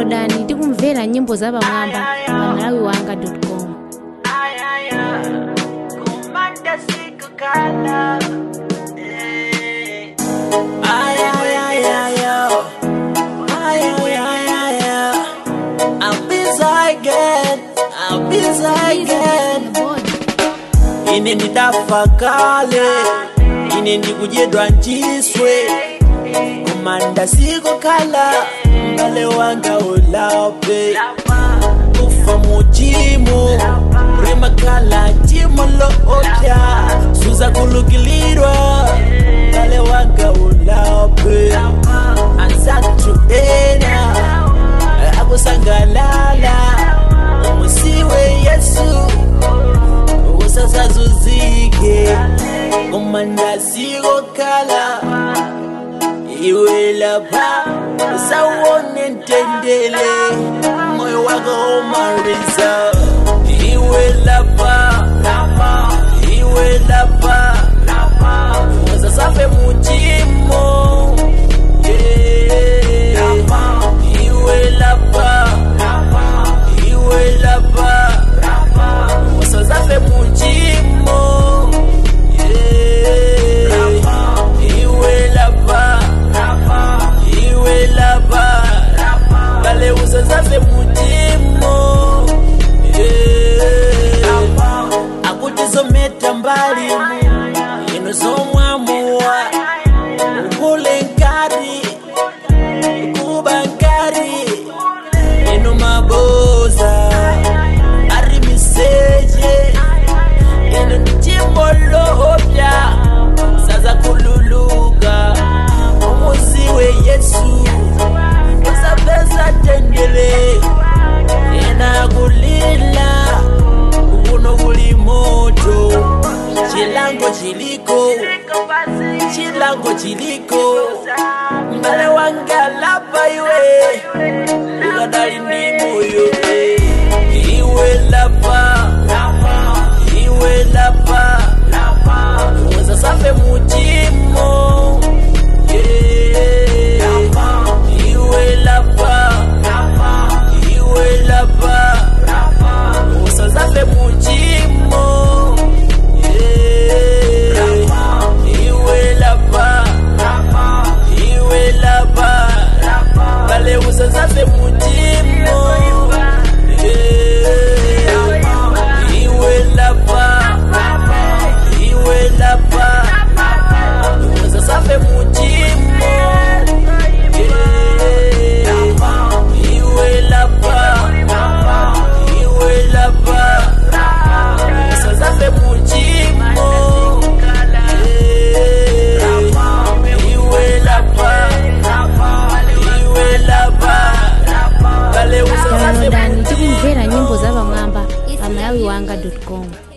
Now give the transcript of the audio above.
downloadani ndi kumvera nyimbo zapamwamba pa malawi wanga com Ay, ay, ay, ay, ay. Ay, ay, ay, ay, ay. I'll be again. I'll be again. ine ndidafakale ine ndikudyedwa nchiswe kumanda sikokhala mbale wanga ulape kufa muchimo rimakhala chimo loopya suza kulukilirwa mbale wanga ulape ansatu ena akusangalala umusiwe yesu usasazuzike kumanda sikokhala iwe lapha usawone ntendele moyo wako omaliza iwe lapha iwe lapha usasafe muchimo Yeah. iwe lapha iwe lapha usazafe muchimo Yeah. iwe lapha iwe lapha kale usazafe muchimo Yeah. akuti zometa mbali ino zomwamuwa ukule nkari kuba nkari ino maboza ari miseje ino ndichimolopya saza kululuka umuziwe yesu usapesa tendele ena kulila kuno kuli moto chilango chiliko chilango chiliko mbale wanga lapa iwe ukadali ndi moyo iwe lapa iwe lapa usasafe muchimo Yeah. iwe lapa iwe lapa usazafe muchimo Yeah. iwe lapa iwe lapa kale usazafe muchimo Yeah. iwe lapa iwe lapa usasafe muchimo Yeah. iwe lapa iwe lapa usazafe muchimo Yeah. iwe lapa iwe lapa kale usazafe downloadani ndi muchimo kumvera nyimbo zapamwamba pa malawi wanga com